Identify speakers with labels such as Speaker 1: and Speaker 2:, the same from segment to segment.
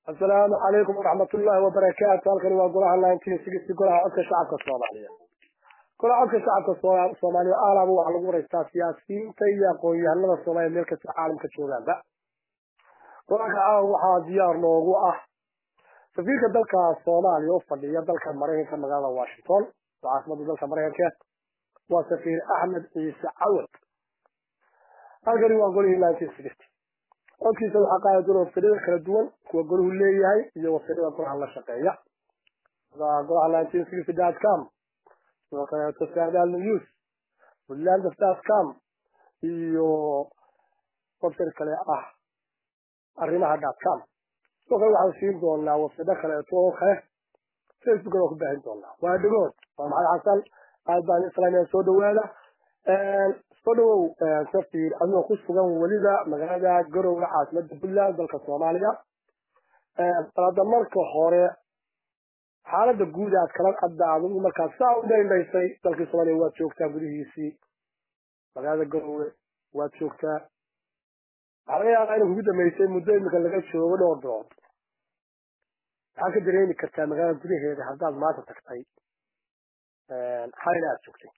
Speaker 1: asalaamu calaykum waraxmatullaahi wabarakaatu halkani waa golaha nineteen sixty golaha codka shacabka soomaaliya golaha codka shacabka soomaaliya aalaaba waxaa lagu waraystaa siyaasiyiinta iyo aqoon-yahanada soomaaliya meel kasta caalamka joogaanba golaha caawa waxaa diyaar noogu ah safiirka dalka soomaaliya u fadhiya dalka maraykanka magaalada washington oo caasimada dalka maraykanka waa safiir axmed ciise cawad halkani waa golihii nineteen sixty codkiisa waxaa qaadi doona wafsirada kala duwan kuwa golahu leeyahay iyo wafsirada golaha la shaqeeya golaha nineteen sixty dot com sidoo kaleeto saadaal news woodlands dot com iyo website kale ah arrimaha dot com sidoo kale waxaan siin doonaa website kaleeto oo kale facebookana ku baahin doonaa waa dhagood waa maxamed xasan aad baan islaamiya soo dhawaada soo dhawow safiir adigoo ku sugan weliba magaalada garowga caasimada puntland dalka soomaaliya alada marka hore xaalada guud aad kala cadda adigu markaad saa u dhaindhaysay dalkii soomaaliya waad joogtaa gudihiisii magaalada garowge waad joogtaa waxaa laga yaabaa inay kugu dambeysay muddo imika laga joogo dhowr bilood maxaad ka dareemi kartaa magaalada gudaheeda haddaad maanta tagtay xalina aad joogtay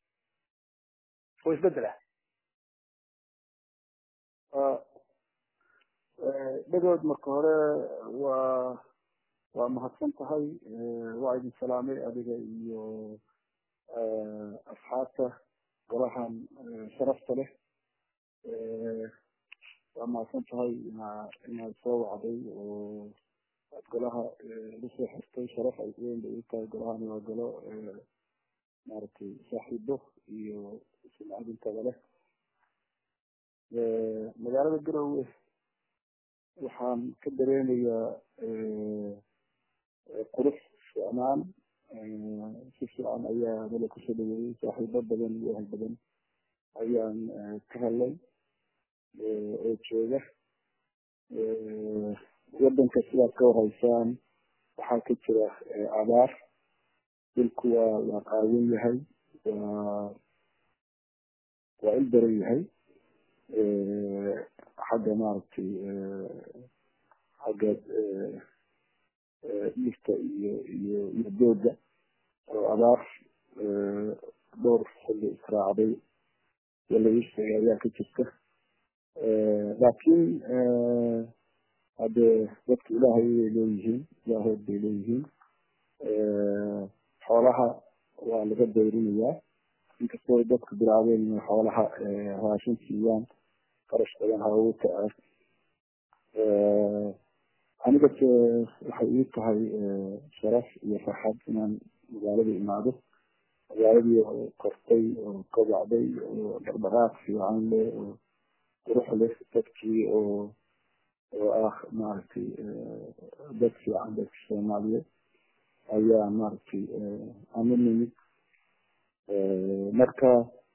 Speaker 1: oo isbedela
Speaker 2: dhagood marka hore waa waa mahadsan tahay waa idin salaamay adiga iyo asxaabta golahan sharafta leh waa mahadsan tahay inaad soo wacday oo aad golaha lasoo xirtay sharaf ay weyn bay u tahay golahani waa golo maaragtay saaxiibo iyo sumcadintada leh magaalada garowe waxaan ka dareemayaa qurux ficnaan si fiican ayaa nala kusoo dhaweeyey saaxiibo badan iyo ahal badan ayaan ka helay oo jooga wadanka sidaad ka warhaysaan waxaa ka jira abaar dhulku waa waa qaawan yahay waa waa il daran yahay xagga maaragtay xagga dhirta iyo iyo iyo dooga oo abaar dhowr xilli israacday walaisheega ayaa ka jirta laakiin haddee dadka ilaahay way leeyihiin ilaahood bay leeyihiin xoolaha waa laga dayrinayaa inkastoo dadku bilaabeen inay xoolaha raashin siiyaan qarash badan hawuka ah aniga waxay ii tahay sharaf iyo farxad inaan magaalada imaado magaaladii oo kortay oo kobacday oo dhaqdhaqaaq fiican leh oo qurux leh dadkii oo oo ah maaragtay dad fiican dadka soomaaliyeed ayaa maaragtay ama nimid marka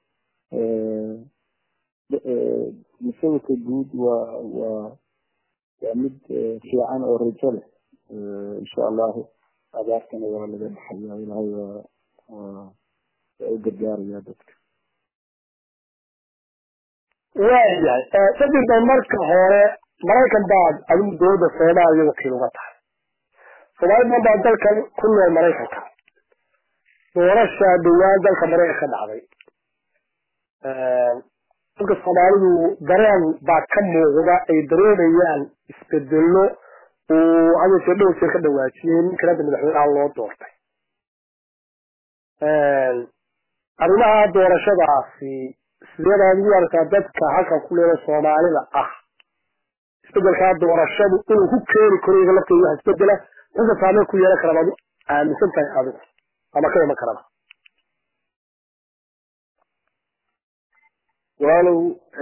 Speaker 2: musawirka guud waa waa waa mid fiican oo rajo leh insha allahu abaartana waa laga dhaxaya ilaahay waa waa waa u gargaaraya dadka
Speaker 1: waayahay sadirba marka hore maraykan baad adigu dowladda soomaaliya wakiil uga tahay soomaali badan baa dalkan ku nool maraykanka doorasha dhowaan dalka maraykan ka dhacday dadka soomaalidu dareen baa ka muuqda ay dareemayaan isbedelo uu hadalkee dhowr jeer ka dhawaajiyey ninkan hadda madaxweynaha loo doortay arrimaha doorashadaasi sideedaad ugu aragtaa dadka halkan ku leela soomaalida ah isbedelkaa doorashadu inuu ku keeni karo iyaga lafteeda wax isbedela inta saameyn ku yeelan karaba aaminsan tahay adigu ama ka iman karaba
Speaker 2: walaalow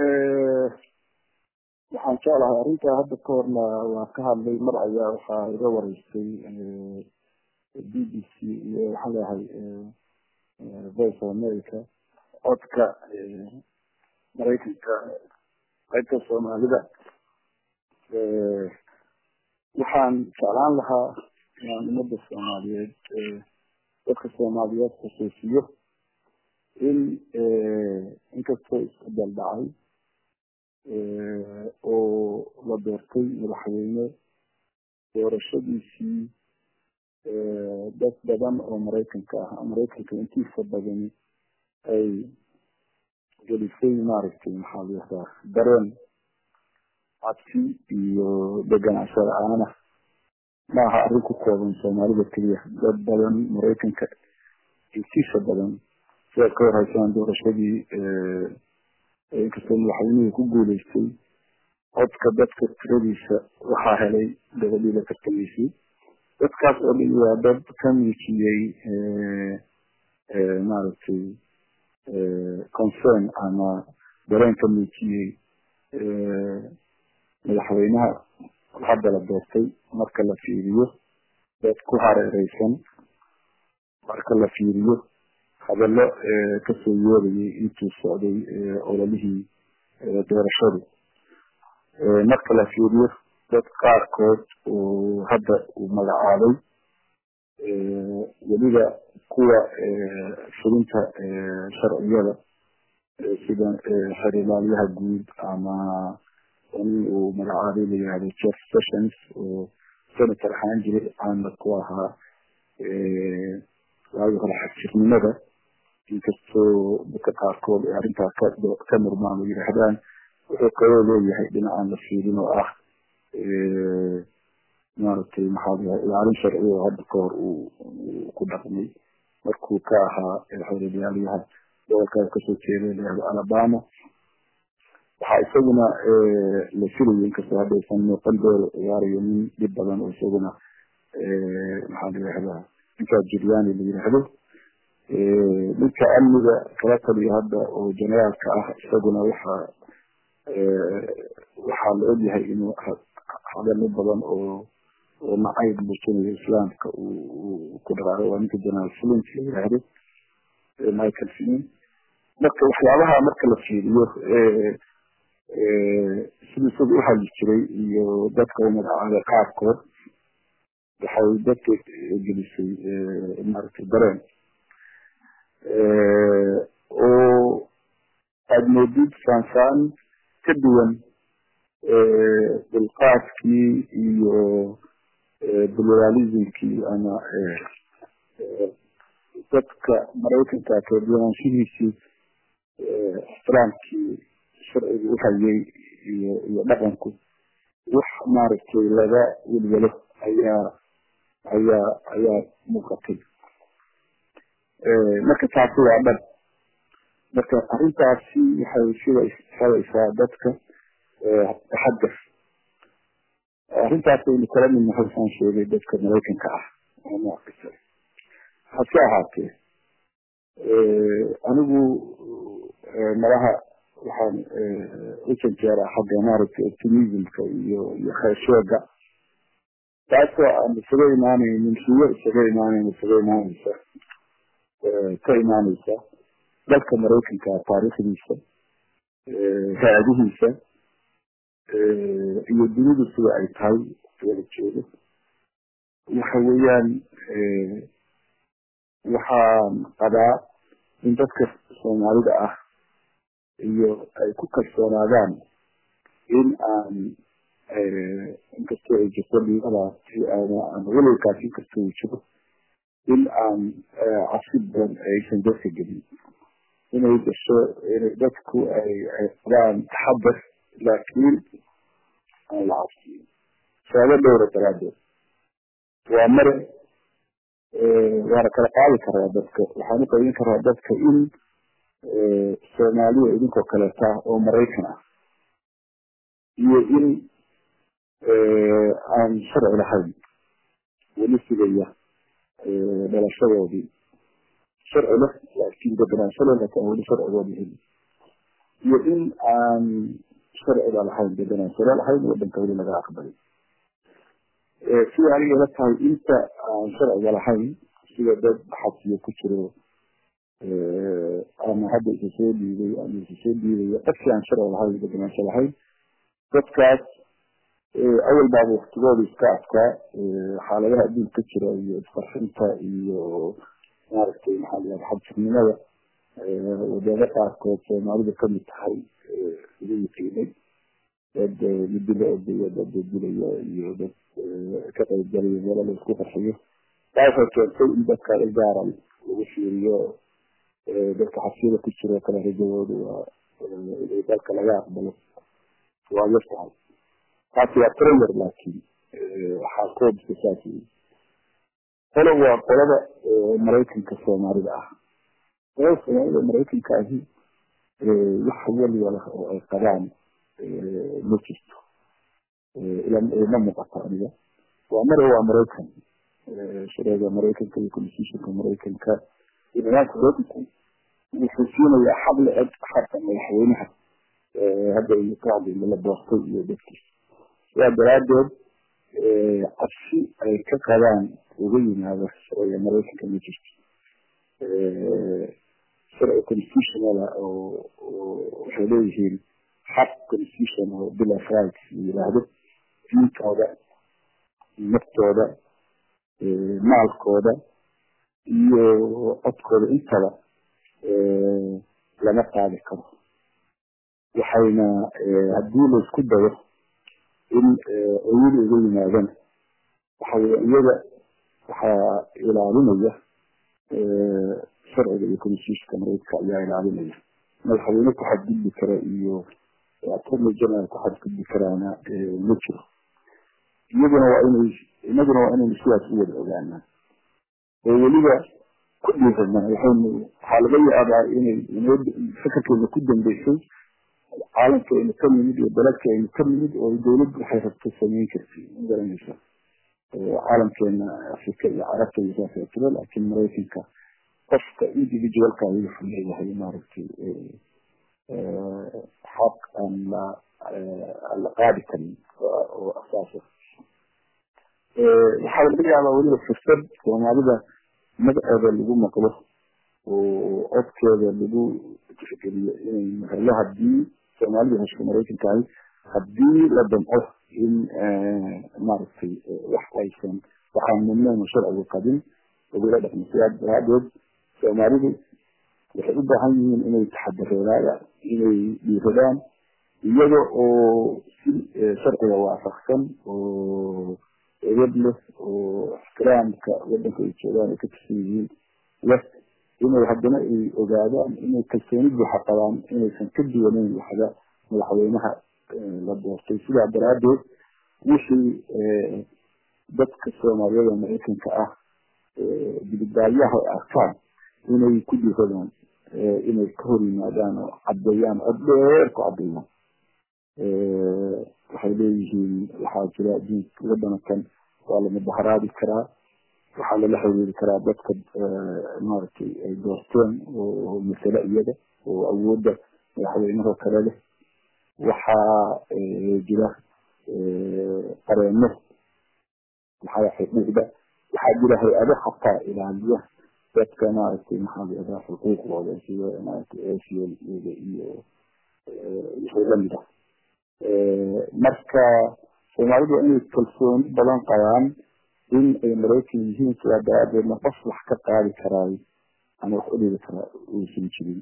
Speaker 2: waxaan jeclahay arrintaa hadda ka horna waan ka hadlay mar ayaa waxaa iga wareystay b b c iyo waxaan leeyahay voice of america codka maraykanka qaybta soomaalida waxaan jeclaan lahaa inaan ummadda soomaaliyeed dadka soomaaliyeed xusuusiyo in inkastoo isbedel dhacay oo la doortay madaxweyne doorashadiisii dad badan oo maraykanka ah maraykanka intiisa badani ay gelisay maaragtay maxaa layihahdaa dareen cabsi iyo deganaansho la-aana maaha arrin ku kooban soomaalida keliya dad badan maraykanka intiisa badan sidaad ka warhaysaan doorashadii inkastoo madaxweynihii ku guuleystay codka dadka tiradiisa waxaa helay gabadhii la tartamaysay dadkaas oo dhan waa dad ka muujiyey maaragtay concern ama dareen ka muujiyey madaxweynaha hadda la doortay marka la fiiriyo dad ku hareereysan marka la fiiriyo hadallo kasoo yeerayay intuu socday ololihii doorashadu marka la fiiriyo dad qaarkood oo hadda uu magacaabay weliba kuwa fulinta sharciyada sida xerilaalyaha guud ama nin uu magacaabay la yihahdo jeff sessions oo senator ahaan jiray caana ku ahaa waagi hore xagjirnimada inkastoo dadka qaarkood ay arrintaa ka murmaan oo yidhaahdaan wuxuu kaloo leeyahay dhinacaan la fiirin oo ah maaragtay maxaa layahay ilaalin sharci oo hadda ka hor uu ku dhaqmay markuu ka ahaa xerilaalyaha gobolkaas kasoo jeeda layihahdo alabama waxaa isaguna la filayay inkastoo haddaysan muuqan dooro ciyaarayo nin dhib badan oo isaguna maxaa la yihahdaa ninkaa juliani la yidhaahdo ninka amniga kala taliya hadda oo generaalka ah isaguna waxaa waxaa la ogyahay inuu hadalo badan oo oo nacayb muujinayo islaamka uu ku dhaqaaqay waa ninka generaal flint la yidhaahdo michael flint marka waxyaabaha marka la fiiriyo sidii isaga uhadli jiray iyo dadka u magacaabay qaarkood waxay dadka gelisay maaragtay dareen oo aada moodid saansaan ka duwan dulqaadkii iyo pluralismkii ama dadka maraykanka kaduwanaanshihiisii ixtiraamkii sharciga uhayay iyo iyo dhaqanku wax maaragtay laga welwelo ayaa ayaa ayaa muuqatay marka taasi waa dhab marka arrintaasi waxay sida xelaysaa dadka taxadar arrintaas aynu kala mid nahay saan sheegay dadka maraykanka ah noockasta hase ahaatee anigu malaha waxaan u janjeeraa xagga maaragtay optimismka iyo iyo kheesheega taasoo aan isaga imaanaynin riyo isaga imaanayn isaga imaanaysa ka imaanaysa dalka maraykanka taariikhdiisa hay-adihiisa iyo dunidu sida ay tahay wada jeedo waxa weeyaan waxaan qabaa in dadka soomaalida ah iyo ay ku kalsoonaadaan in aan inkastoo ay jirto dhiibadaasi ama welwalkaas inkastoo uu jiro in aan cabsi badan aysan dadka gelin inay gasho inay dadku ay ay qabaan taxadar laakiin aan la cabsiin sababo dhowra daraadeed waa mare waana kala qaadi karaa dadka waxaan u qaybin karaa dadka in soomaaliya idinkoo kaleeta oo maraykan ah iyo in aan sharci lahayn weli sugaya dhalashadoodii sharci leh laakiin deganaansho leh laakiin aan weli sharcigoodii helin iyo in aan sharciga lahayn deganaansho lahayn wadanka weli laga aqbalay sida aniga la tahay inta aan sharciga lahayn sida dad xabsiyo ku jiro ama hadda isa soo dhiibay ama isa soo dhiibaya dadkii aan sharci lahayn deganaansho lahayn dadkaas awal baaba waktigooda iska adkaa xaaladaha adduunka ka jira iyo isqarxinta iyo maaragtay maxaa la yihahda xabsirnimada wadamo qaarkood soomaalidu kamid tahay ugu yiqiinay dad midila ordaya dad dilaya iyo dad ka qaybgalaya meelo la isku qarxiyo taasoo keentay in dadka gaara lagu fiiriyo dadka xabsiyada ku jiro kale rajadoodu waa inay dalka laga aqbalo waa yar tahay taasi waa trailer laakiin waxaa koobska saas wey qolo waa qolada maraykanka soomaalida ah qolada soomaalida maraykanka ahi wax waliba oo ay qabaan ma jirto ma muuqato aniga waa mar waa maraykan shareega maraykanka iyo constitutionka maraykanka iyo nidaamka dowladku wuxuu siinayaa xaq la-eg xaqa madaxweynaha hadda qacdi la doortay iyo dadkiisa sidaa daraadeed cabsi ay ka qabaan uga yimaado shareega maraykanka ma jirto sharci constitutionala oo waxay leeyihiin xaq constitution oo bill of rights la yiraahdo diintooda naftooda maalkooda iyo codkooda intaba lama qaadi karo waxayna haddii laisku dayo in oyada uga yimaadana waxa weye iyada waxaa ilaalinaya sharciga iyo constitutionka maraykanka ayaa ilaalinaya madaxweyne ku xadgudbi kara iyo attorney general ku xadgudbi karaana ma jiro iyaduna waa inay inaguna waa inaynu sidaas u wada ogaanaa oo weliba ku dhiiranaa waxaynu waxaa laga yaabaa inay inoo fakarkeena ku dambeysay caalamka aynu ka nimid iyo dalalka aynu ka nimid oo dawladdu waxay rabto samayn kartay ma garanaysa caalamkeena afrika iyo carabta iyo saas oo kale laakiin maraykanka qofka individualka ayuu wuxuu leeyahay maaragtay xaq aan la aan la qaadi karin oo asaasa waxaa laga yaabaa weliba fursad soomaalida magaceeda lagu maqlo oo codkeeda lagu tixgeliyo inay mahelo hadii soomaalida hesho maraykanka ahi hadii la damco in maaragtay wax aysan waxaan mudneen sharcigu qabin lagula dhaqmo sidaa daraadeed soomaalidu waxay u baahan yihiin inay taxadareedaan inay dhiiradaan iyada oo si sharciga waafaqsan oo edab leh oo ixtiraamka wadanka ay joogaan ay ka tirsan yihiin leh inay haddana ay ogaadaan inay kalsooni buuxa qabaan inaysan ka duwaneyn waxda madaxweynaha la doortay sidaa daraadeed wixii dadka soomaaliyada maraykanka ah dibadbaadyaha ay arkaan inay ku dhiiradaan inay ka hor yimaadaan oo caddeeyaan cod dheer ku caddeeyaan waxay leeyihiin waxaa jira diinka wadanakan waa la mudaharaadi karaa waxaa lala xiriiri karaa dadka maaragtay ay doorteen oo masale iyaga oo awoodda madaxweynahoo kale leh waxaa jira qareeno waxaa xuquuqda waxaa jira hay-ado xataa ilaaliya dadka maaragtay maxaa layihahdaa xuquuqdooda sida maaragtay acl iyo wixii lamid ah marka soomaalidu waa inay kalsooni badan qabaan in ay maraykan yihiin sidaa daraadeedna qof wax ka qaadi karaayo ama wax u dhigi karaa uusan jirin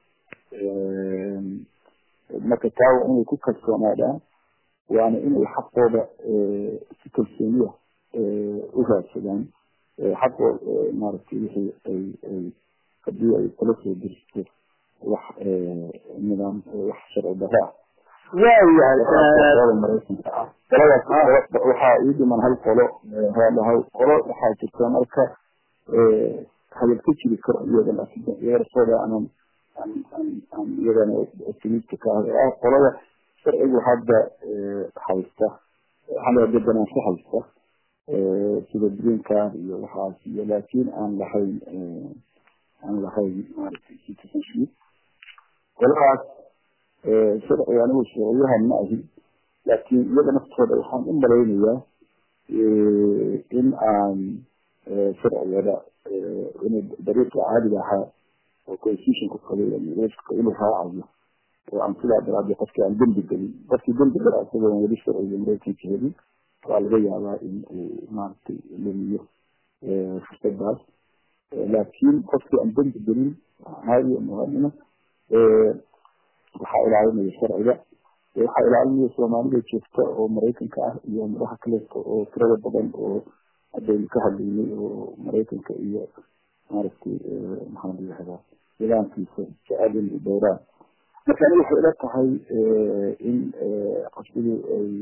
Speaker 2: marka taa waa inay ku kalsoonaadaan waana inay xaqooda si kalsooniya u raadsadaan xaqoo maaragtay wixii ay ay hadii ay kala soo diristo wax nidaam wax sharci darro ah
Speaker 1: waayahay
Speaker 2: maraykanka ah qoladaas waxaa ii dhiman hal qolo hal qolo waxaa jirta marka hadal ka jiri karo iyaga laakiin iyaga sooda aanan aan iyagana optimista ka ah qolada sharcigu hadda haysta waxaa deganaansho haysta sida green card iyo waxaas iyo laakiin aan lahayn aan lahayn maaragtay citizenship qoladaas sharciga anigu sharciyahan ma ahin laakiin iyada naftooda waxaan u malaynayaa in aan sharcigada inay dariiqa caadiga ahaa oo constitutionka qabay universika inuu raacayo oo aan sidaa daraadee qofkii aan dembi gelin qofkii dembi gala isagoon weli sharciga maraykanka helin waa laga yaabaa in uu maaragtay lumiyo fursadaas laakiin qofkii aan dembi gelin caadi muwaadina waxaa ilaalinaya sharciga waxaa ilaalinaya soomaalida joogta oo maraykanka ah iyo madaxa kaleeto oo tirada badan oo haddaynu ka hadlaynay oo maraykanka iyo maaragtay maxaa la yihahdaa nidaamkiisa jecel inay dhowraan marka aniga waxay ila tahay in qasbadu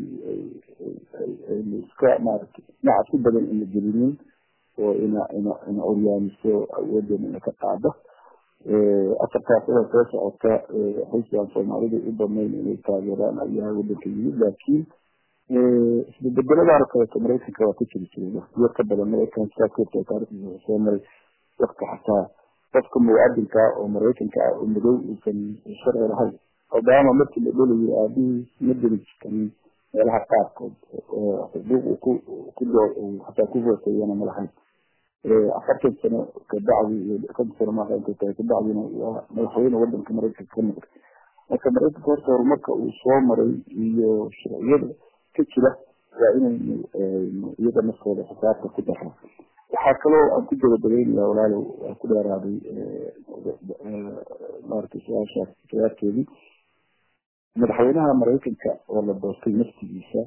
Speaker 2: ay iska maaragtay nacab si badan ina gelinin oo ina ina ina oryaamiso awoodeena ina ka qaado afartaas ila soo socota xisbigan soomaalida u banayn inay taageeraan ayaa wadanka yimid laakiin isbebedeladaana kaleeto maraykanka waa ka jiri jiray waqtiyo ka badan maraykan sidaa kuurta taarikhdiisa wuxuu soo maray waqti xataa qofka muwaadinka oo maraykanka ah oo madow uusan sharci lahayn obama markii la dhelayay aabihii ma deli karin meelaha qaarkood xuquuq ku xataa ku vootayana ma lahayn afartan sano kabacdi iyo konton sano maaha intay tahay kabacdina waa madaxweyne wadanka maraykanka ka noqday marka maraykanka horta horumarka uu soo maray iyo sharciyada ka jira waa inaynu iyaga naftooda xisaabta ku darra waxaa kaloo aan ku gabagabeynaya walaalow waa ku dheeraaday maaragtay su-aashaas jawaabteedii madaxweynaha maraykanka oo la doortay naftigiisa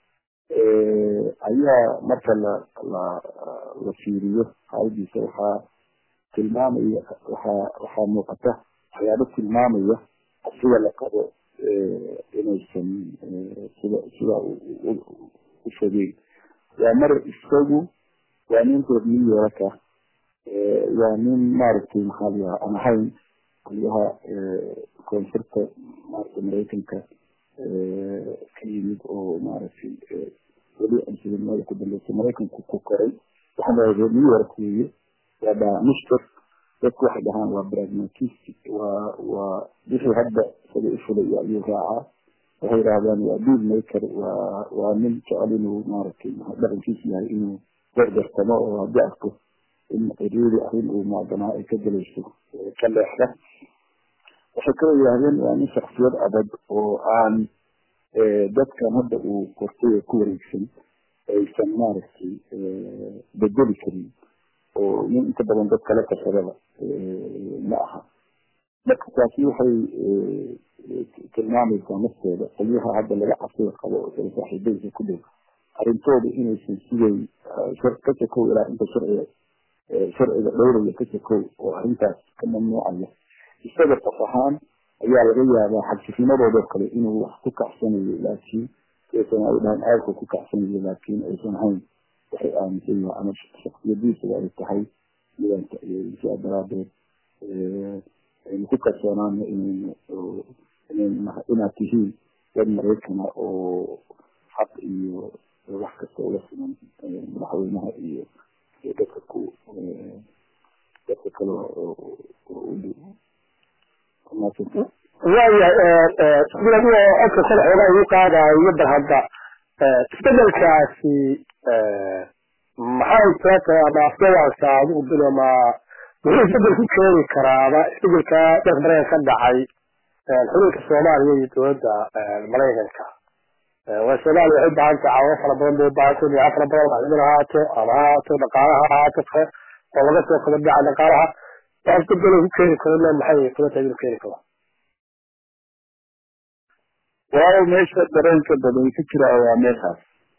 Speaker 2: ayaa marka la la la fiiriyo xaaladiisa waxaa tilmaamaya waxaa waxaa muuqata waxyaabo tilmaamaya sida la qabo inaysan sida sida u fogeyn waa mar isagu waa nin reer new yorka waa nin maaragtay maxaa layaha aan ahayn qolyaha koonfurta maaragtay maraykanka ka yimid oo maaragtay weli ansidanimada ku dambeysay maraykanku ku koray waxaan dhahay reer new york weeye waa dhaamishter dadku waxay dhahaan waa pragmatistic waa waa wixii hadda isaga ifulaya ayuu raacaa waxay yidhahdaan waa deal maker waa waa nin jecel inuu maaragtay dhaqankiisa yahay inuu gargartamo oo haddii arko in ciriiri arrin uu maadanaa ay ka gelayso ka leexda waxay kaloo yidhahdeen waa nin shaksiyad adag oo aan dadkan hadda uu kortay oo ku wareegsan aysan maaragtay bedeli karin oo nin inta badan dad kala qarsadaba ma aha marka taasi waxay tilmaamaysaa nafteeda qolyaha hadda laga cabsida qabo oo kale saaxiibadiisa ku dhow arrintooda inaysan siday ka sokow ilaa inta sharciga sharciga dhowraya ka sokow oo arrintaas ka mamnuucaya isaga qof ahaan ayaa laga yaabaa xabsifnimadoodoo kale inuu wax ku kacsanayo laakiin aysan ay dhahan aadka ku kacsanayo laakiin aysan hayn waxay aaminsan yahay ama shaksiyadiisa ay tahay midanka sidaa daraadeed aynu ku kalsoonaano inaynu inaad tihiin dad maraykana oo xaq iyo wax kasta ula siman madaxweynaha iyo dadka ku dadka kale
Speaker 1: waayahay sida codka kale xoogaa igu qaadayo bal hadda isbedelkaasi maxay soo tahay ama afgawaanka adigu biloma muxuu isbedel ku keeni karaaba isbedelka dalka maraykanka ka dhacay xulunka soomaaliya iyo dowladda maraykanka waa soomaaliya waxay baahan tahay caawimo fara badan bay ubaahan tahay dhinaca fara badan macdin ahaato ama ahaato dhaqaalaha ahaato oo laga soo kala dhaca dhaqaalaha wax isbedel ku keeni karo le maxay kula tahay inuu keeni karo
Speaker 2: waayo meesha dareenka badan ka jira waa meeshaas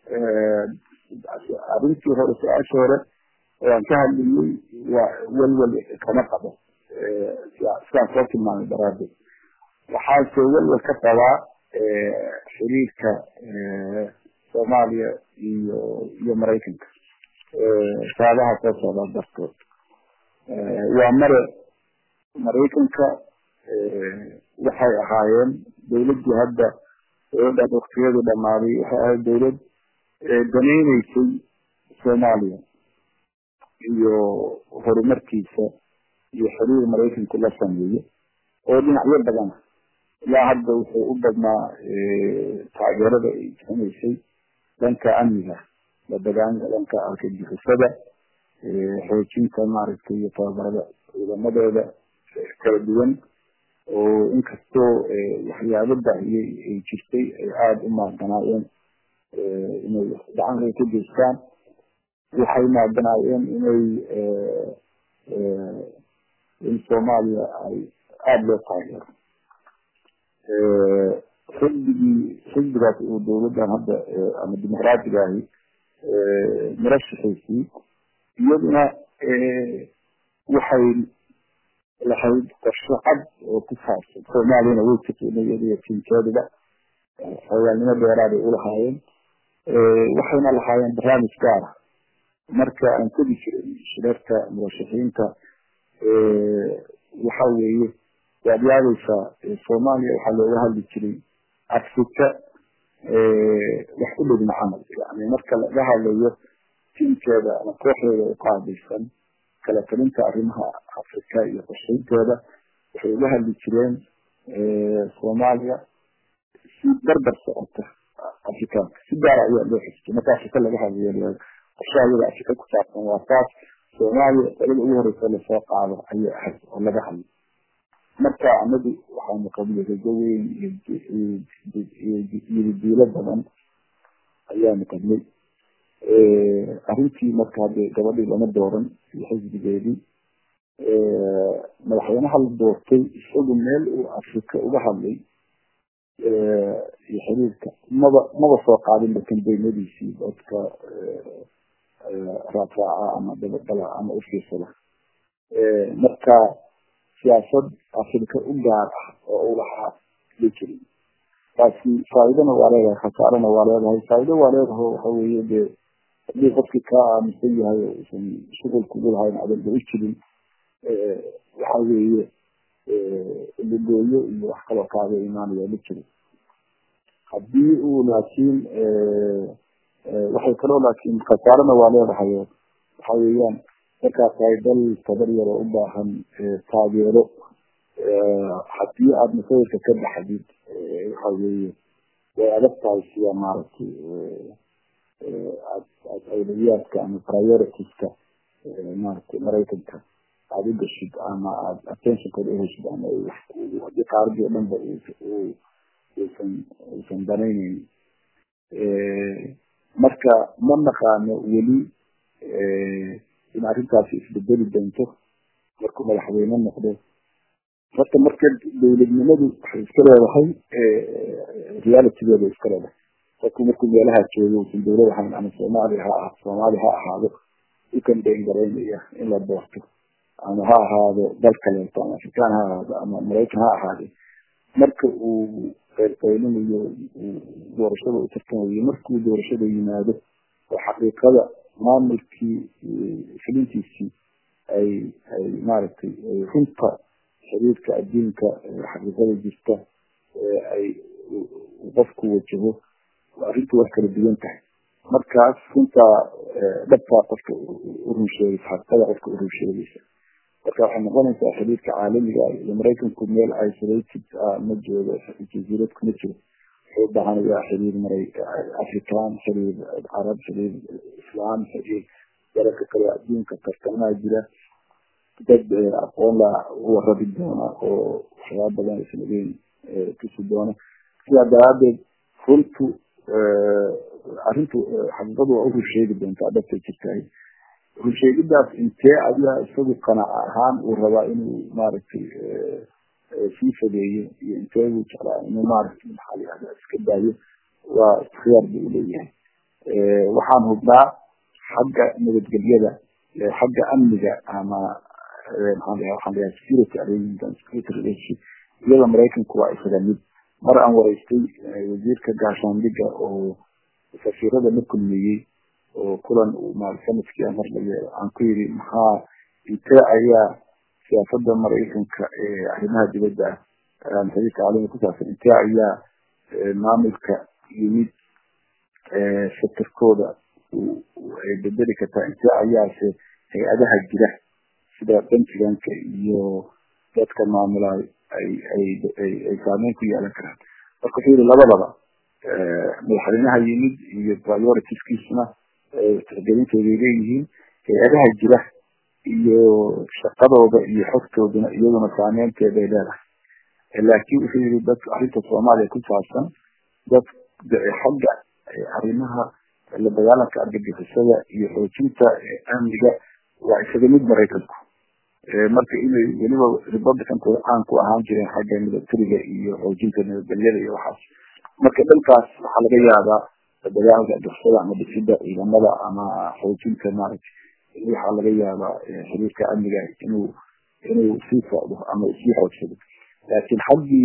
Speaker 2: arrintii hore su-aasha hore waan ka hadlayay waa welwel kama qabo sidaan soo tilmaamay daraadeed waxaase welwel ka qabaa xiriirka soomaaliya iyo iyo maraykanka saabaha soo socda dartood waa mare maraykanka waxay ahaayeen dawladdii hadda dowladdan waktiyadii dhamaaday waxay ahayd dawlad danayneysay soomaaliya iyo horumarkiisa iyo xiriir maraykanku la sameeyo oo dhinacyo badan ilaa hadda wuxuu u badnaa taageerada ay bixinaysay dhanka amniga la dagaanka dhanka argagixisada xoojinta maaragtay iyo tababarada ciidamadooda kala duwan oo inkastoo waxyaabo baahiyey ay jirtay ay aada u maadanaayeen inay gacanka ka geystaan waxay maadanaayeen inay in soomaaliya ay aada loo taageero xisbigii xisbigaas uu dawladdan hadda ama dimuqraatiga ahi murashaxiisii iyaduna waxay lahayd qorshe cad oo ku saabsan soomaaliyana way taqinay iyadiyo tiinkeeduba xogaalnimo dheeraaday ulahaayeen waxayna lahaayeen barnaamij gaara marka aan tegi jiray shirarka murashaxiinta waxa weeye waad yaadaysaa soomaaliya waxaa looga hadli jiray afrika wax u dhigma camal yani marka laga hadlayo tiinkeeda ama kooxdeeda u qaabilsan kala talinta arrimaha afrika iyo qorshaynteeda waxay uga hadli jireen soomaaliya si barbar socota afrikaanka si gaara ayaa loo xisbay marka afrika laga hadlayo qorshaha iyada afrika ku saabsan waa taas soomaaliya dalada ugu horeysa lasoo qaado ayay ahayd oo laga hadlay marka anadu waxaanu qabnay rajo weyn iyo diilo badan ayaanu qabnay arrintii marka hadde gabadhii lama dooran iyo xisbigeedii madaxweynaha la doortay isagu meel uu afrika uga hadlay iyo xiriirka maba maba soo qaadinba kambeynadiisii dadka raacraaca ama dabadala ama ufiirsada marka siyaasad afrika u gaar ah oo u lahaa ma jirin taasi faaidana waa leedahay khasaarana waa leedahay faa'ido waa leedahay waxa weeye dee haddii qofkii kaa aaminsan yahay oo usan shuqul kugu lahayn adanba u jirin waxa weeye lugooyo iyo wax kaloo kaaga imaanaya ma jiro haddii uu laakiin waxay kaloo laakiin khasaarana waa leedahay waxa weeyaan markaas tahay dal tabar yaroo u baahan taageero haddii aada masawirka ka baxdid waxa weeye way adag tahay sida maaragtay aad aad awlawiyaadka ama prioritiska maaragtay maraykanka aada u gashid ama aad attentionkooda uheshid ama hadii qaaradii o dhan ba uusan uusan danayneyn marka ma naqaano weli in arrintaasi isbedeli doonto markuu madaxweyne noqdo horta marka dawladnimadu waxay iska leedahay realitygeeda iska leedahay qofku markuu meelaha joogo usan dawlad ahayn ama soomaaliya ha soomaali ha ahaado u kambeyn garaynaya in la doorto ama ha ahaado dal kaleeto ama afrikaan ha ahaado ama maraykan ha ahaade marka uu qeyrqeylinayo doorashada u tartamayo markuu doorashada yimaado oo xaqiiqada maamulkii filintiisii ay ay maaragtay runta xiriirka adduunka xaqiiqada jirta ay qofku wajaho arrintu wax kala duwan tahay markaas runtaa dhabtaa qofka urun sheegaysa xaqiiqada qofka urun sheegaysa marka waxay noqonaysaa xiriirka caalamiga iyo maraykanku meel isolated ah ma joogo jaziiradku ma jiro wuxuu ubahanayaa xiriir maray african xiriir carab xiriir islaam xiriir dalalka kale adduunka tartamaha jira dad aqoon la u warabi doona oo waxyaaba badan aysan ogeyn tusi doona sidaa daraadeed runtu arrintu xaqiiqadu waa urur sheegi doontaa dhabtay jirtahay runsheegidaas intee ayaa isagu qanac ahaan uu rabaa inuu maaragtay sii fogeeyo iyo intee buu jeclaa inuu maaragtay maxaa la yihahda iska daayo waa ikhtiyaar buu leeyahay waxaan hubnaa xagga nabadgelyada xagga amniga ama maxaan lahaa waxaan lahaa security arrangement security relationship iyada maraykanku waa isaga mid mar aan waraystay wasiirka gaashaandhiga oo safiirada la kulmeeyey oo kulan maal sanadkii aan horlaye aan ku yidhi maxaa intee ayaa siyaasada maraykanka ee arrimaha dibadda ah xiriirka caalamiga ku saabsan intee ayaa maamulka yimid sektorkooda ay bedeli kartaa intee ayaase hay-adaha jira sida pentagonka iyo dadka maamulaay ay ay ay ay saameyn ku yeelan karaan marka wuxuu yihi labadaba madaxweynaha yimid iyo prioritiskiisna tixgelintooday leeyihiin hay-adaha jira iyo shaqadooda iyo xogtooduna iyaduna saameynteeday leedahay laakiin wuxuu yihi dad arrinta soomaaliya ku saabsan dad xagga arrimaha la dagaalanka argagixisada iyo xoojinta amniga waa isaga mid maraykanku marka inay weliba republicankooda caan ku ahaan jireen xagga milatariga iyo xoojinta nabadgelyada iyo waxaas marka dhankaas waxaa laga yaabaa dagaalka dursada ama dhisida ciidamada ama xoojinta maaragtay waxaa laga yaabaa xiriirka amniga inuu inuu sii socdo ama sii xoogsado laakiin xaggii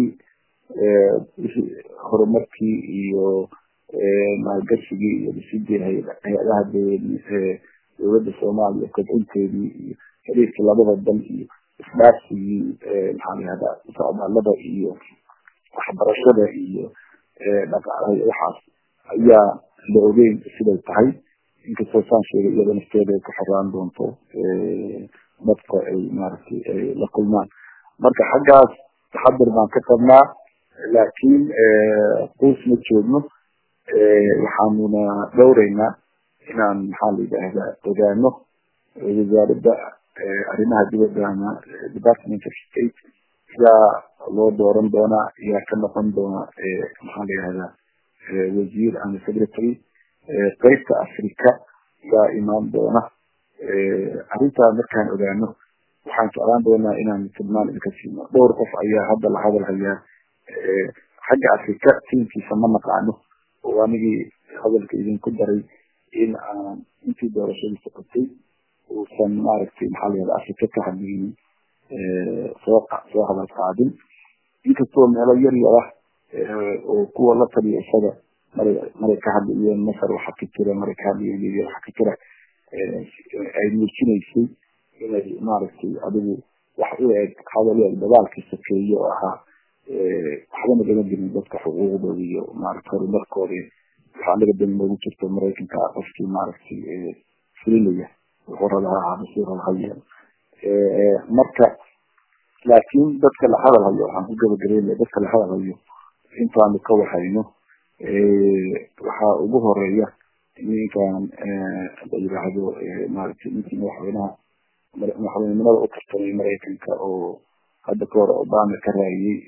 Speaker 2: horumarkii iyo maalgashigii iyo dhisidii hay-adaha dowladda soomaaliya kobcinteedii iyo xiriirkii labada dal iyo isdhaafsigii maxaa layihahdaa socdaalada iyo waxbarashada iyo dhaqaalaha waxaas ayaa la ogeyn siday tahay inkastoo saan sheegay iyada nafteeda ay ku xoraan doonto dadka ay maaragtay ay la kulmaan marka xaggaas taxadir baan ka qabnaa laakiin quus ma joogno waxaanuna dhowreynaa inaan maxaa la yidhaahdaa ogaano wasaaradda arrimaha dibaddana department of state yaa loo dooran doonaa yaa ka noqon doona maxaa la yihahdaa wasiir ama secretary qeybta africa yaa imaan doona arrintaa markaan ogaano waxaan jeclaan doonaa inaan tilmaan idinka siino dhowr qof ayaa hadda la hadal hayaa xagga africa tiimkiisa ma naqaano oo anigii hadalka idinku daray in aan intii doorashadii socotay uusan maaragtay maxaa la yihahda africa ka hadlaynin soo soo hadal qaadin inkastoo meelo yar yara oo kuwa la taliya isaga maray maray ka hadlayeen masar waxa ka jira maray ka hadlayeen libya waxa ka jira ay muujinaysay inay maaragtay adigu wax u eg hadal u eg dagaalkii sokeeye oo ahaa waxbana gama jirin dadka xuquuqdooda iyo maaragta horumarkooda waxaa anaga dan noogu jirto maraykanka qofkii maaragtay fulinaya wuxuu raba ha ahaado si raba ha yeelo marka laakiin dadka la hadal hayo waxaan ku gabagabeynaya dadka la hadal hayo intaanu ka waxayno waxaa ugu horeeya ninkan la yidhaahdo maaragtay ninkii madaxweynaha madaxweynenimada u tartamay maraykanka oo hadda ka hore obama ka raayay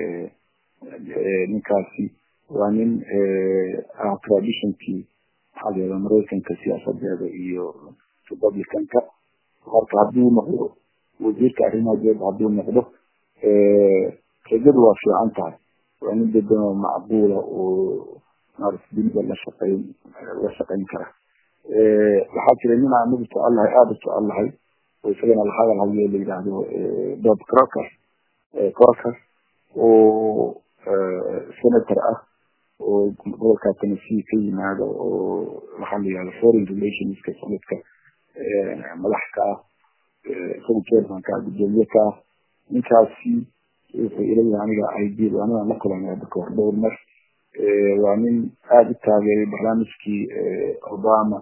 Speaker 2: ninkaasi waa nin ah traditionkii maxaa la yihahda maraykanka siyaasadeeda iyo republicanka marka hadduu noqdo wasiirka arrimaha dibadda hadduu noqdo rajadu waa fiican tahay waa nin dedan oo macquula oo maarata dunida la shaqeyn la shaqeyn kara waxaa jira nin aan anagu jecel lahay aada u jecel lahay oo isagana la hadal hayo la yidhaahdo bob crocker crocker oo senator ah oo gobolka tennessee ka yimaado oo waxaa la yihahda foreign relationska sanadka madax ka ah isaga chairmanka ah gudoomiye ka ah ninkaasi wuxuu ilayahay aniga ideal anigaan la kulanay hadda kahor dhowr mar waa nin aada u taageeray barnaamijkii obama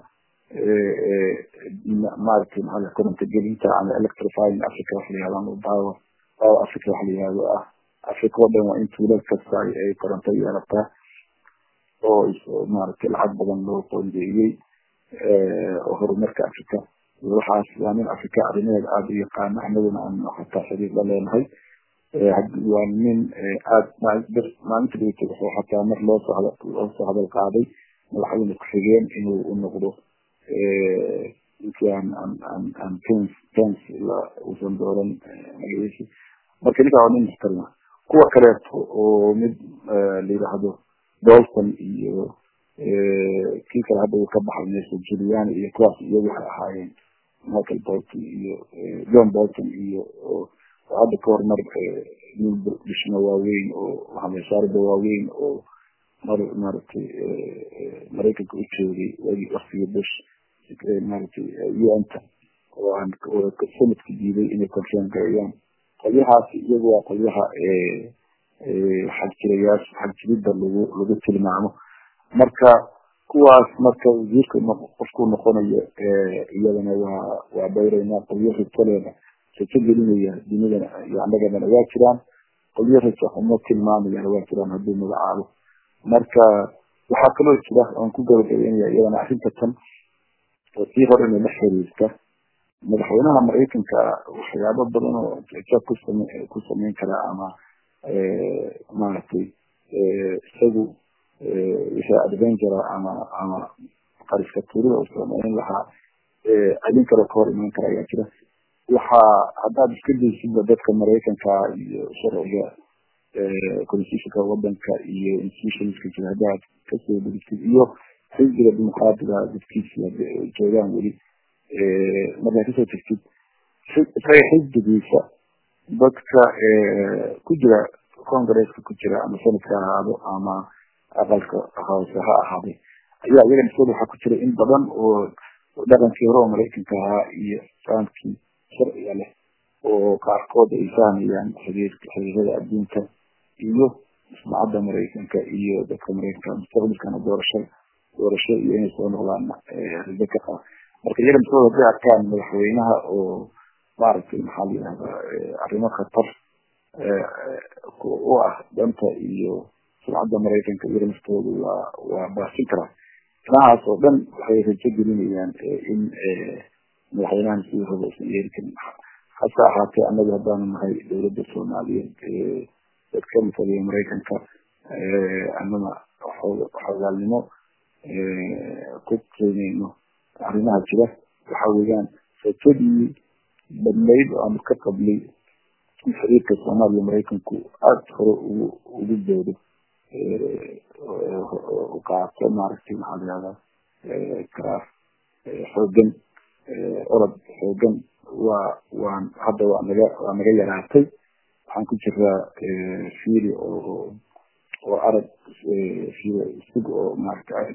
Speaker 2: maaragtay maxaa koronto gelinta ama electrifying africa waxa la yihahdo ama power power africa waxa la yihahdo ah africa oo dhan waa in tuulad kasta ay koronto yeelataa oo maaragtay lacag badan loo qoondeeyey oo horumarka africa waxaas waa nin africa arrimaheeda aada u yaqaano anaguna aan hataa xiriir la leenahay waa nin aad maalinta dhigta wuxuu hataa mar loosoo loo soo hadal qaaday madaxweyne ku-xigeen inuu u noqdo ninkii aan aan aan aan pens pens la uusan dooran magaciisi marka ninkaa waa nin muxtarima kuwa kaleeto oo mid la yidhaahdo dolson iyo kii kale hadda uu ka baxay meesha julian iyo kuwaas iyagu waxay ahaayeen michael bolton iyo john bolton iyo hadda ka hormar nin dhishmo waaweyn oo waxamashaarida waaweyn oo mar maaragtay maraykanka u joogay waagii waktigii bush maaragtay un-ta oo aan sanadka diiday inay confirm gareeyaan qolyahaasi iyagu waa qolyaha xagjirayaasha xagjirida lagu lagu tilmaamo marka kuwaas marka wasiirka qofku noqonayo iyadana waa waa dhowreynaa qolyo ritaleeda rajo gelinaya dunidana iyo annagadana waa jiraan qolyo rajo xumo tilmaamayana waa jiraan hadduu magacaabo marka waxaa kaloo jira oon ku gabagabeynaya iyadana arrinta tan oo sii horena la xiriirta madaxweynaha maraykanka waxyaabo badan oo ja kusame ku sameyn karaa ama maaragtay isagu wixii adventura ama ama qariska tuurida uu sameyn lahaa adin kaloo ka hor imaan kara ayaa jira waxaa haddaad iska daysidba dadka maraykanka iyo sharciga constitutionka wadanka iyo institutionska jira haddaad kasoo degtid iyo xisbiga dimuqraadiga dadkiisa joogaan weli markaad kasoo tegtid isaga xisbigiisa dadka ku jira congresska ku jira ama sanadka ha ahaado ama aqalka hoose ha ahaaday ayaa iyaga nafsooda waxaa ku jira in badan oo dhaqankii hore oo maraykanka ahaa iyo fahamkii sharciga leh oo qaarkood ay fahmayaan xiriirka xiriirada adduunka iyo sumcadda maraykanka iyo dadka maraykanka mustaqbalkana doorasho doorasho iyo inay soo noqdaan rajo ka qaba marka iyaga nafsooda hadday arkaan madaxweynaha oo maaragtay maxaa la yihahdaa arrimo khatar u ah danta iyo sumcadda maraykanka iyaga naftooda waa waa baasin karaa inahaas oo dhan waxay rajo gelinayaan in madaxweynahan sidii rabo usan yeeri karin hase ahaatee annaga haddaanu nahay dowladda soomaaliyeed dad ka mataliya maraykanka annana xogaalnimo ku keenayno arrimaha jira waxa weeyaan rajadii badnayd oo aanu ka qablay in xiriirka soomaaliya maraykanku aada hore ugu ugu doodo u qaato maaragtay maxaa layihahdaa karaar xoogan orod xoogan waa waan hadda waa naga waa naga yaraatay waxaan ku jiraa fiili oo oo arag fiili isig oo maaragtay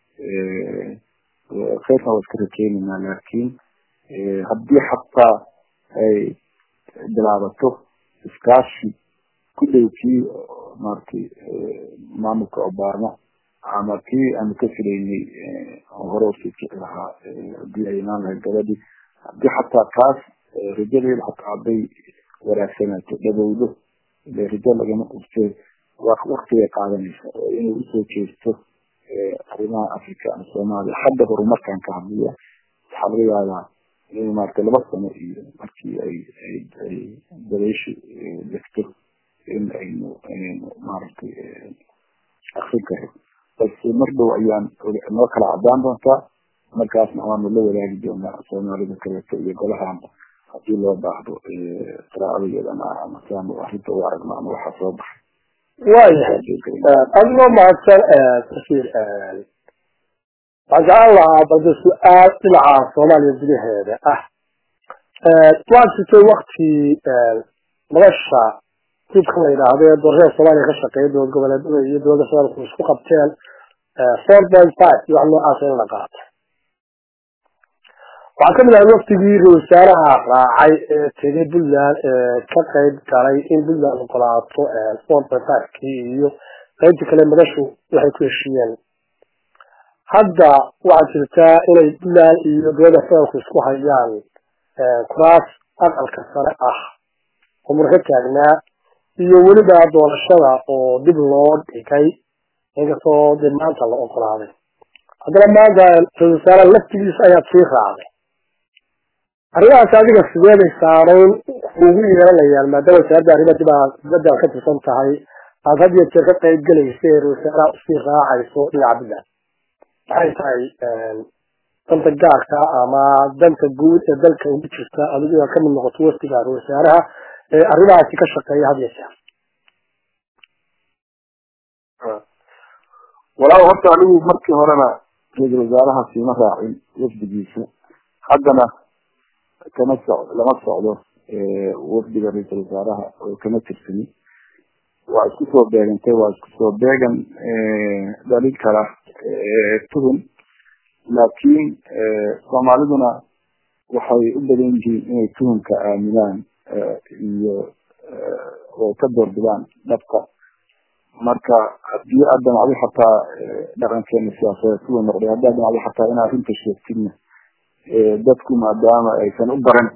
Speaker 2: khayrkan waa iska rakeenaynaa laakiin haddii xataa ay bilaabato iskaashi ku dhow kii maaragtay maamulka obama ama kii aanu ka filaynay hore usii kici lahaa hadii ay imaan lahayd gabadhii haddii xataa kaas rajadeeda xataa hadday wanaagsanaato dhabowdo ile rajo lagama qurtee waktigay qaadanaysa oo inay usoo jeesto arrimaha africa ama soomaaliya hadda horumarkan ka hadliya waxaa laga yaabaa in maaragtay laba sano iyo markii ay ay dabayshu degto in aynu aynu maaragtay akrin karo balse mar dhow ayaan noo kala cadaan doontaa markaasna waanu la wadaagi doonaa soomaalida kaleeto iyo golahaanba hadii loo baahdo qiraacadayeedana ama siaanu arrinta u aragno ama waxaa soo baxay
Speaker 1: waayahay adigoo mahadsan tafsir waxaan jeclaan lahaa balse su-aal dhinaca soomaaliya gudaheeda ah waan sitay waktii nolosha hubka la yidhaahdo ee doorashada soomaaliya ka shaqeeya dowlad goboleedada iyo dowladda federaalku isku qabteen four point five iyo wax noocaas in la qaato waxaa kamid ahay waktigii ra wasaaraha raacay ee tegay puntland ee ka qeyb galay in puntland ogolaato four point five kii iyo qeybtii kale madashu waxay ku heshiiyeen hadda waxaa jirtaa inay puntland iyo dowladda federaalku isku hayaan kuraas aqalka sare ah oo murka taagnaa iyo weliba doorashada oo dib loo dhigay inkastoo dee maanta la ogolaaday haddana maanta ra-isul wasaaraha laftigiisa ayaad sii raacday arrimahaas adiga sideeday saamayn kuugu yeelanayaan maadaama wasaaradda arrimaha dibadda ka tirsan tahay aada had iyo jeer ka qayb gelaysa ee ra-isul wasaaraha usii raacayso dhinaca puntland maxay tahay danta gaarka ama danta guud ee dalka ugu jirta adigu inaad kamid noqoto waftiga ra-isul wasaaraha ee arrimahaasi ka shaqeeya had iyo jeer
Speaker 2: walaal horta anigu markii horena ra-isul wasaaraha siima raacin wafdigiisa haddana kama soc lama socdo wafdiga ra-isul wasaaraha oo kama tirsani waa isku soo beegantay waa isku soo beegan dhalin kara tuhun laakiin soomaaliduna waxay u badan yihiin inay tuhunka aaminaan iyo oo ka doorbidaan dhabka marka hadii aad damacdo xataa dhaqankeena siyaasadeed siduu noqday hadii aad damacdo xataa inaad arrinta sheegtidna dadku maadaama aysan u baran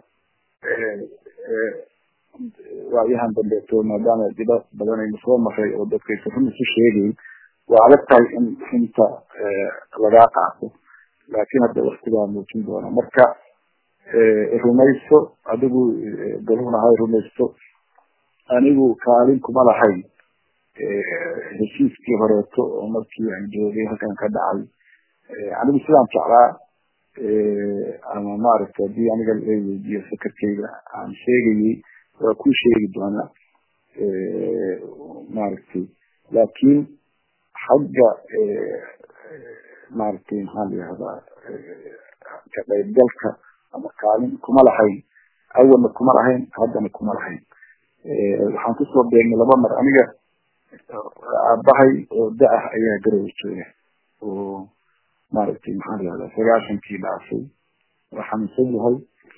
Speaker 2: waayahan dambeeto maadaama diba badan aynu soo maray oo dadka aysan run isu sheegayn waa adag tahay in inta lagaa qaato laakiin hadda waktigaa muujin doona marka rumayso adigu galuna hay rumaysto anigu kaalin kuma lahayn heshiiskii horeeto oo markii aan joogay halkan ka dhacay anigu sidaan jeclaa ama maaragta hadii aniga la weydiiyo fakarkeyga aan sheegayay waa ku sheegi doonaa maaragtay laakiin xagga maaragtay maxaa la yihahdaa ka qaybgalka ama kaalin kuma lahayn awalna kuma lahayn haddana kuma lahayn waxaan kusoo beegnay laba mar aniga aabahay oo da-ah ayaa garowa jooga oo maaragtay maxaa la yihahdaa sagaashankii dhaafay waa xanuunsan yahay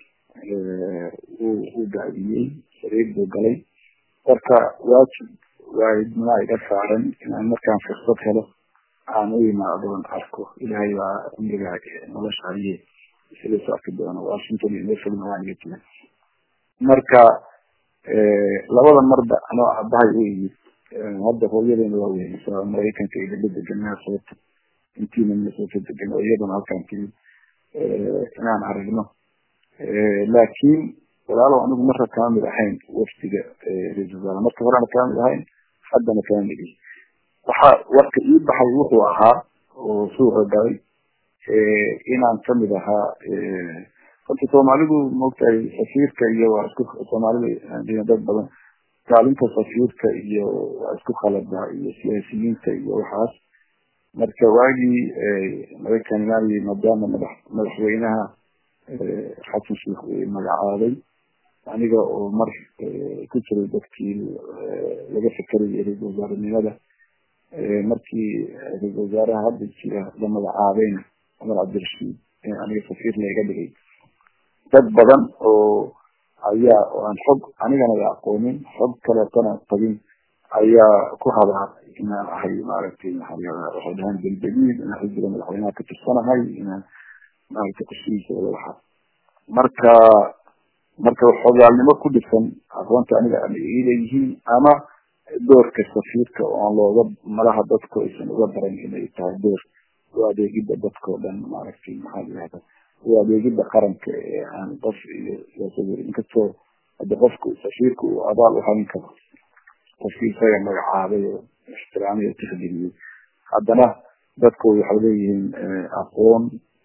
Speaker 2: uu daadiyey sariir buu galay marka waajib waayidnimaa iga saaran inaan markaan fursad helo aan u imaadon arko ilaahay baa cumriga nolosha haye isla soo arki doono washington iyo meeshana waan iga jira marka labada marba anoo aabahay u yimid hadda hooyadeena waa weynaysaa maraykanka iyo daba degan minnesota intiina minnesota degan oo iyadana halkaan timid inaan aragno laakiin walaalow anigu marka kama mid ahayn wafdiga ra-isul wasaare marka horena kama mid ahayn haddana kama mid ihi waxa warka ii baxay wuxuu ahaa oo suuqa galay inaan kamid ahaa horta soomaalidu maogtahay safiirka iyo waa isku soomaalida dad badan kaalinta safiirka iyo waa isku khaladaa iyo siyaasiyiinta iyo waxaas marka waagii maraykan imaanayay maadaama madax madaxweynaha xasan sheikh uu magacaabay aniga oo mar ku jiray dadkii laga fekerayay ra-isul wasaarenimada markii ra-isul wasaaraha hadda jira la magacaabayna cumar cabdirashiid aniga safiir layga dhigay dad badan oo ayaa oo aan xog anigana la aqoonin xog kaleetana tagin ayaa ku hadaa inaan ahay maaragtay maxaa waxay dhahaan belbeliid inaan xisbiga madaxweynaha ka tirsanahay inaan maaragtay qushihiisa wada waxaa marka marka xogaalnimo ku dhisan aqoonta aniga ama ileeyihiin ama doorka safiirka oo aan looga malaha dadku aysan uga baran inay tahay door u adeegida dadkao dhan maaragtay maxaa layihahda u adeegida qaranka ee aan qof iyo siyaasad inkastoo hadda qofku safiirka uu abaal uhayn karo qofkii isaga magacaabay oo ixtiraamay oo tixgeliyey haddana dadku waxay leeyihiin aqoon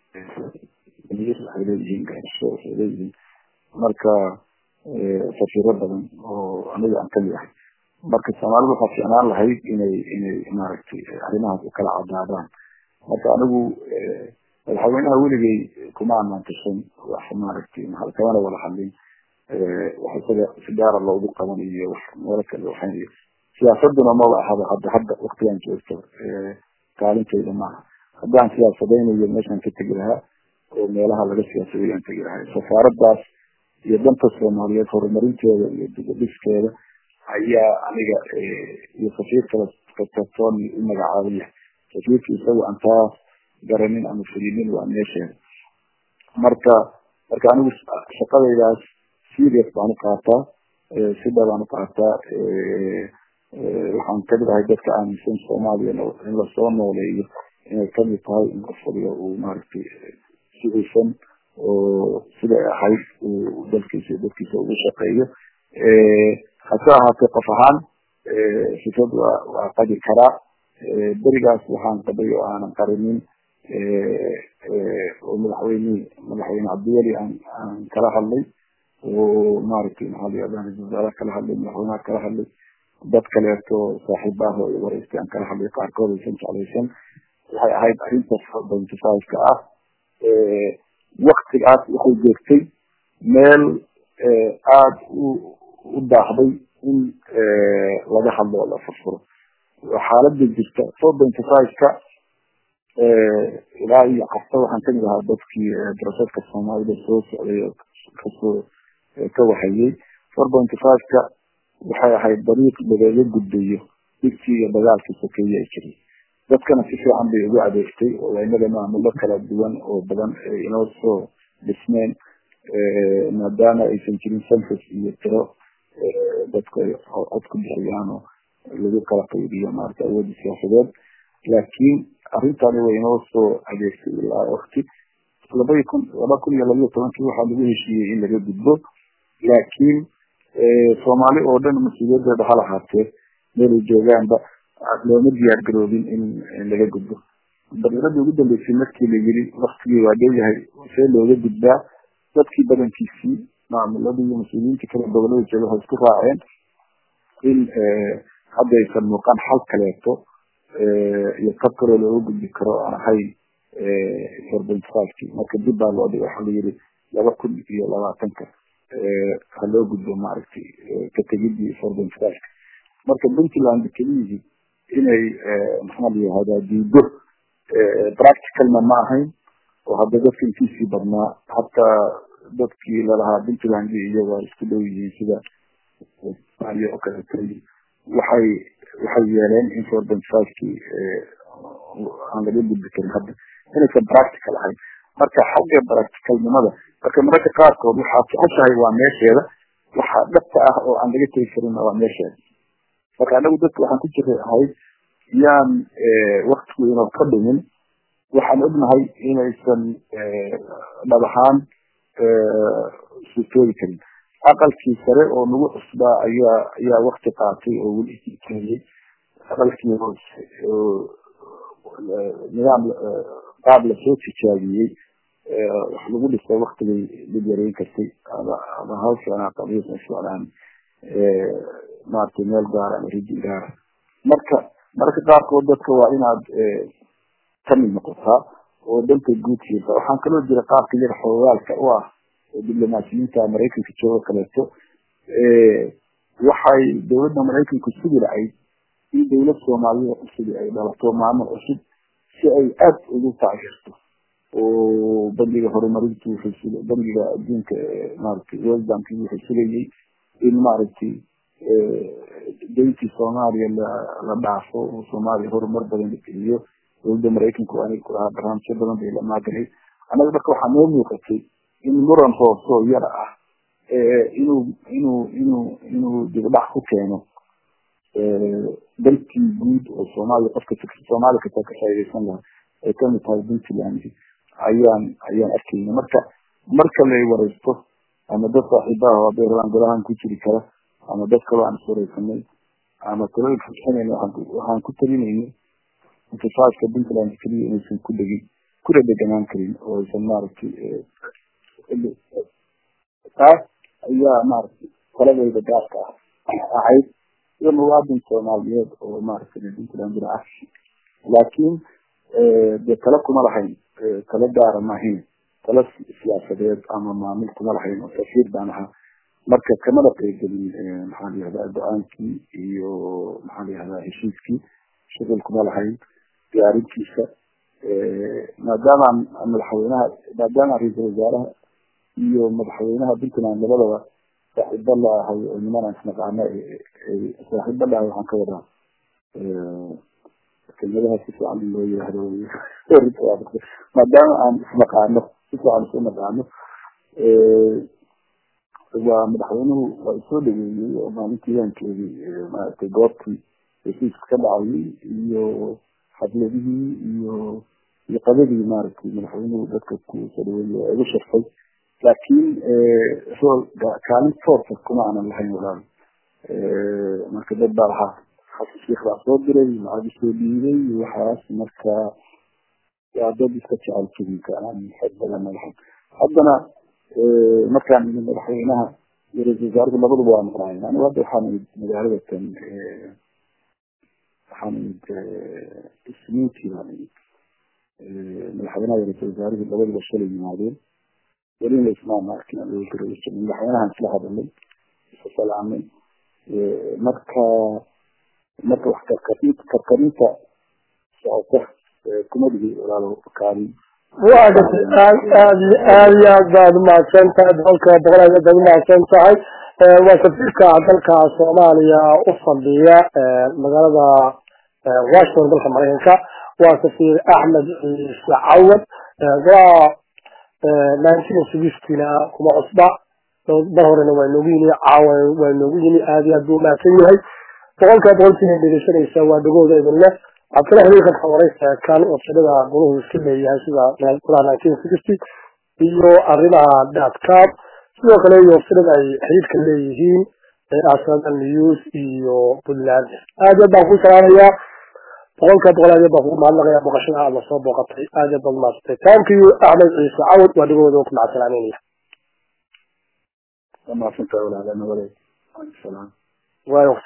Speaker 2: waxay leeyihiin garasho waxay leeyihiin marka safiiro badan oo aniga aan kamid ahay marka soomaalida waxaa ficnaan lahayd inay inay maaragtay arrimahaas u kala cadaadaan marka anigu madaxweynaha weligay kuma amaantashan wax maaragtay maa kamana wada hadlin wax isaga si gaara loogu qabanayo wax meelo kale waxaynayo siyaasaduna maba ahaba hadda hadda waktigan joogto kaalintayda maaha haddaan siyaasadaynayo meeshaan ka tegi lahaa oo meelaha laga siyaasaday aan tegi lahay safaaradaas iyo danta soomaaliyeed horumarinteeda iyo dibadhiskeeda ayaa aniga iyo safiirkala katatooni u magacaabaya safiirka isaga aan taa garanin ama fulinin waa meesheeda marka marka anigu shaqadaydaas serious baan u qaataa si dhabaan u qaataa waxaan kamid ahay dadka aaminsan soomaaliya in lasoo nooleeyo inay kamid tahay in qof waliba uu maaragtay si hufan oo siday ahayd uu dalkiisa iyo dadkiisa ugu shaqeeyo hase ahaatee qof ahaan sifad waa waa qadi karaa berigaas waxaan qabay oo aanan qarinin oo madaxweyne madaxweyne cabdiweli aan aan kala hadlay oo maaragtay maxaa layihahda ra-isul wasaaraha kala hadlay madaxweynaha kala hadlay dad kaleeto saaxiib ah oo wareystay aan kala hadlay qaarkood aysan jeclaysan waxay ahayd arrinta bentifika ah waktigaas waxay joogtay meel aada u u daahday in laga hadlo oo la furfuro xaalada jirta four benty fiveka ilaa iyo casta waxaan kamid ahaa dadkii darasadka soomaalida soo socday oo kasoo ka waxayey four benty fiveka waxay ahayd dariiq lagaga gudbayo dhibkii iyo dagaalkii sokeeye ay jiray dadkana si fiican bay ugu adeegtay oo inaga maamulo kala duwan oo badan inoo soo dhismeen maadaama aysan jirin census iyo tiro dadku ay cod ku bixiyaan oo lagu kala qaybiyo maarata awoodda siyaasadeed laakiin arrintani way inoo soo adeegtay ilaa wakti labai kun laba kun iyo labayo tobankii waxaa lagu heshiiyey in laga gudbo laakiin soomaali oo dhan mas-uuliyadeeda ha lahaatee meelay joogaanba looma diyaar garoobin in laga gudbo daqiiqadii ugu dambeysay markii la yiri waktigii waa dhow yahay see looga gudbaa dadkii badankiisii maamuladii iyo mas-uuliyiintii kale gobolada jooga waxay isku raaceen in haddaysan muuqan xal kaleeto iyo tab kaloo looga gudbi karo aan ahayn forbentfiveki marka dib baa loo dhigay waxaa la yiri laba kun iyo labaatanka ha loo gudbo maaragtay ka tegidii forbentfiveka marka puntland keliyihii inay maxaa la yihahdaa diido practicalna ma ahayn oo hadda dadka intiisii badnaa hataa dadkii lalahaa puntland iyo waa isku dhow yihiin sida somaaliya oo kaleeto waxay waxay yeeleen in forbentfivekii aan laga gudbi karin hadda inaysan practical ahayn marka xagga practicalnimada marka mararka qaarkood waxaad jeceshahay waa meesheeda waxa dhabta ah oo aan laga tegi karinna waa meesheeda marka anagu dadka waxaan ku jiray ahayd yaan waktigu inoo ka dhimin waxaan ognahay inaysan dhab ahaan suurtoobi karin aqalkii sare oo nagu cusbaa ayaa ayaa wakti qaatay oo weli iskeliyey aqalkii hoose oo nidaam qaab lasoo tijaabiyey wax lagu dhisa waktigay dib yareyn kartay ama hawshan qabiisa socdaan maaragtay meel gaara ama rijin gaara marka mararka qaarkood dadka waa inaad kamid noqotaa oo danta guud fiirta waxaan kaloo jira qaabka yar xoogaalka u ah diblomaasiyiinta maraykanka jooga kaleeto waxay dowladda maraykanku sugi lahayd in dowlad soomaaliya cusubi ay dhalato maamul cusub si ay aad ugu taageerto oo bangiga horumarintu wuxuu bangiga adduunka maaragtay world bank wuxuu sugayay in maaragtay dayntii soomaaliya la la dhaafo oo soomaaliya horumar badan la geliyo dowladda maraykanku aniga kulahaa barnaamijyo badan bay la maaganay annaga marka waxaa noo muuqatay in muran hoosoo yar ah inuu inuu inuu inuu dibdhac ku keeno dalkii guud oo soomaaliya qofka soomaaliya kasoo ka faaidaysan lahaa ay kamid tahay puntland ayaan ayaan arkayna marka marka lay wareysto ama dad saaxiibaha hadday rabaan golahan ku jiri kara ama dad kaloo aan iswareysanay ama talooyinka bixinayna waxaan ku talinayna intifaaska puntland keliya inaysan ku dhegin kuna deganaan karin oo aysan maaragtay taas ayaa maaragtay qoladayda gaarka ah ahayd iyo muwaadin soomaaliyeed oo maaragtay puntland jira ah laakiin dee tala kuma lahayn tala gaara maahayn tala siyaasadeed ama maamul kuma lahayn oo tasiir baan ahaa marka kamada qeybgelin maxaa layihahdaa go-aankii iyo maxaa layihahdaa heshiiskii shuqul kuma lahayn diyaarintiisa maadaama madaxweynaha maadaama ra-iisul wasaaraha iyo madaxweynaha puntland labadaba saaxiibo la ahay oo nimanaan isnaqaano saaxiibo la ahay waxaan ka wadaa kelmadaha si fiican loo yihahdo maadaama aan isnaqaano si fiican isu naqaano waa madaxweynuhu waa isoo dhaweeyey oo maalintii yaankeedii maaragtay goobtii heshiiska ka dhacayay iyo xafladihii iyo iyo qadadii maaragtay madaxweynuhu dadka ku soo dhaweeyey oo igu sharfay laakiin rool kaalin toosa kuma aanan lahayn walaal marka dad baa lahaa xasan sheikh baa soo diray lacag soo dhiibay waxaas marka waa dad iska jecel kelinka aan xog badan lahayn haddana markaan imi madaxweynaha iyo ra-isul wasaarku labaduba waa maqnaayeen anigu hadda waxaan imid magaalada tan waxaan imid isniintii baan imid madaxweynaha iyo ra-isul wasaaruhu labaduba shalay yimaadeen welina ismaan arkin madaxweynahan isla hadalay isa salaamay marka marka wax karkarinta karkarinta socota kuma dhihi walaalo kaalin
Speaker 1: waa gartay aad aad aad iyo aad baad umahadsan tahay boqolkiiba boqol aad baad umahadsan tahay waa safiirka dalka soomaaliya u fadhiya magaalada washington dalka maraykanka waa safiir axmed ciise cawad waa nineteen sixtyna kuma cusba mar horena waa noogu yimi caawa waa noogu yimi aad iyo aad buu umahadsan yahay boqolkiiba boqolkiina dhegeysanaysa waa dhagooda idin leh waxaad kala xiriiri kartaa waraysa kan websadada goluhu iska leeyahay sida golaha nineteen sixty iyo arrimaha dadcap sidoo kale iyo websadada ay xiriirka leeyihiin asada news iyo puntland aad iyo aad baan ku salaamayaa boqolkiiba boqol aad iyo baan kugu mahadnaqayaa booqashada aad lasoo booqatay aad iyo baad umahadsantay thank you axmed ciise cawad waa dhagooda ku macadsalaamaynaya
Speaker 2: waa mahadsantahay walaalana walaal salaam
Speaker 1: waayo